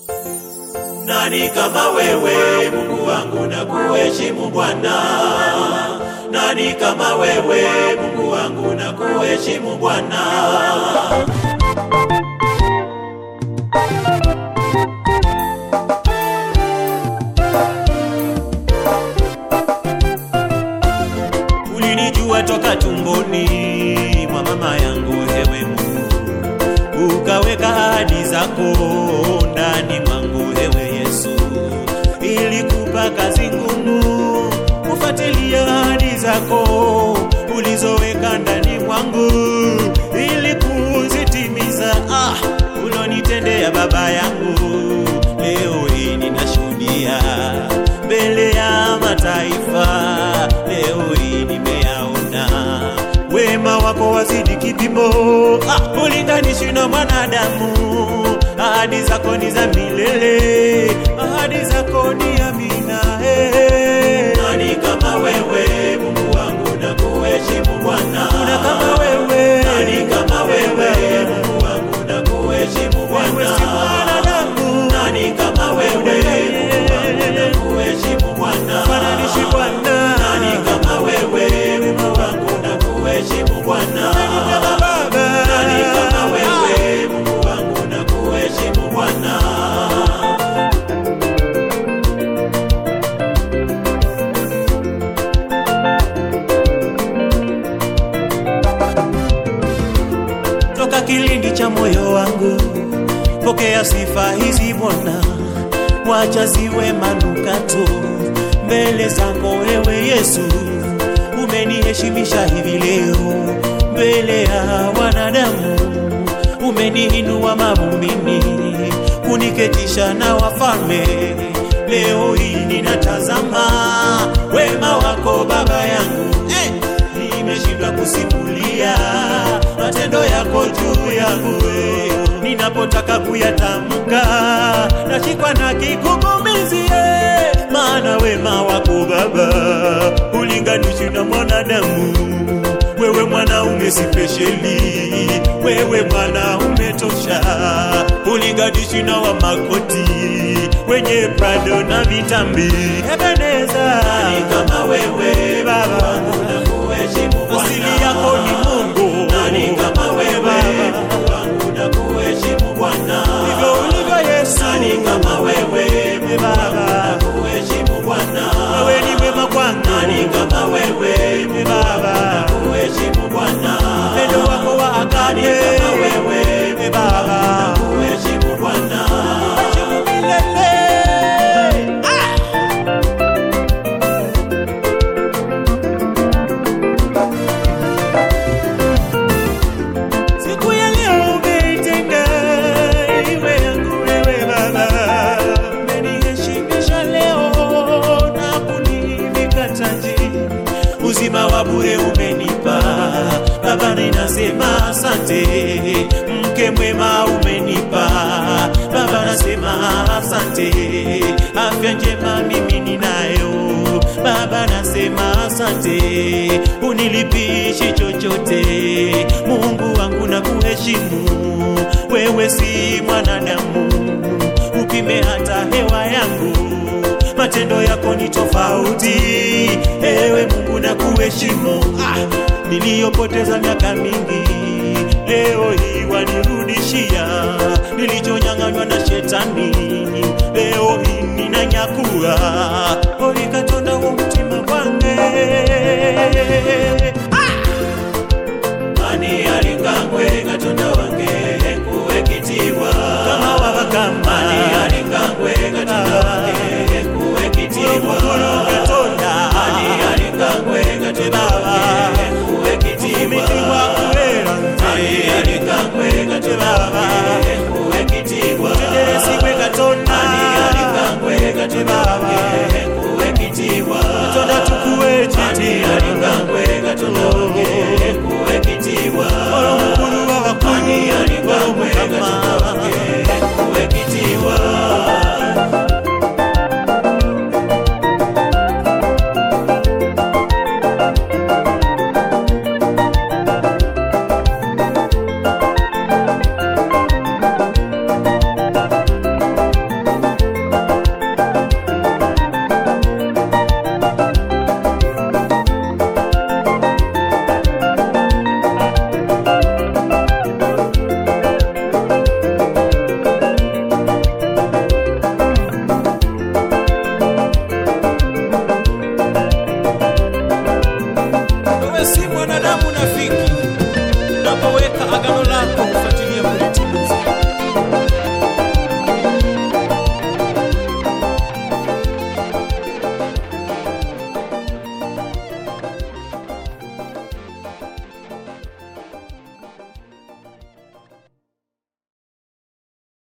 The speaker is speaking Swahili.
Nani kama wewe Mungu wangu na kuheshimu Bwana? Nani kama wewe Mungu wangu na kuheshimu Bwana? Ulinijua toka tumboni mwa mama yangu, ewe Mungu, ukaweka ahadi zako ndani mwangu, ewe Yesu. Ilikupa kazi ngumu kufuatilia ahadi zako ulizoweka ndani mwangu, ili kuzitimiza. Ah, ulonitendea baba yangu, leo hii ninashuhudia mbele ya mataifa, leo hii nimeyaona wema wako wazidi kipimo, ah, ulinganishi na mwanadamu. Ahadi zako ni za milele, ahadi zako ni amina. Hey. Nani kama wewe Mungu wangu na kuheshimu Bwana? Kuna kama wewe, nani kama wewe Mungu wangu na kuheshimu Bwana? Wewe si mwanadamu, nani kama wewe Mungu wangu na kuheshimu Bwana? Fananishi Bwana, nani kama wewe Mungu wangu na kuheshimu Bwana? Nani kama wewe Mungu wangu na kuheshimu Bwana? toka kilindi cha moyo wangu, pokea sifa hizi Bwana, wacha ziwe manukato mbele zako ewe Yesu. Umeniheshimisha hivi leo mbele ya wanadamu, umeniinua mavumbini, kuniketisha na wafalme. Leo hii ninatazama wema wako Baba yangu eh! nimeshindwa kusimulia matendo yako juu yangu we. ninapotaka kuyatamka nashikwa na kigugumizi eh. maana wema wako Baba ulinganishi na mwanadamu wewe mwanaume sipesheli, wewe mwanaume tosha, ulinganishi na wa makoti wenye prado na vitambi. Ebeneza, nani kama wewe Baba, asili yako ni Mungu. Nani kama wewe Mungu wangu na kuheshimu Bwana, ndivyo ulivyo Yesu. Nani kama wewe Mungu wangu na kuheshimu Bwana, wewe ni mwema kwangu. Nani kama wewe Mungu Baba na kuheshimu Bwana, upendo wako wa agape. Nani kama wewe Baba na kuheshimu Bwana, heshimu milele. Ah! Siku ya leo umeitenga iwe yangu wewe Baba, umeniheshimisha leo na kunivika taji, uzima wa bure umenipa Baba, ninasema asante. Mke mwema umenipa Baba, nasema asante. Afya njema mimi ninayo Baba, nasema asante. Unilipishi chochote Mungu wangu na kuheshimu wewe, si mwanadamu upime hata hewa yangu, matendo yako ni tofauti. Ewe Mungu na kuheshimu ah, niliyopoteza miaka mingi leo hii wanirudishia, nilichonyang'anywa na shetani leo hii ninanyakua. Orikatonda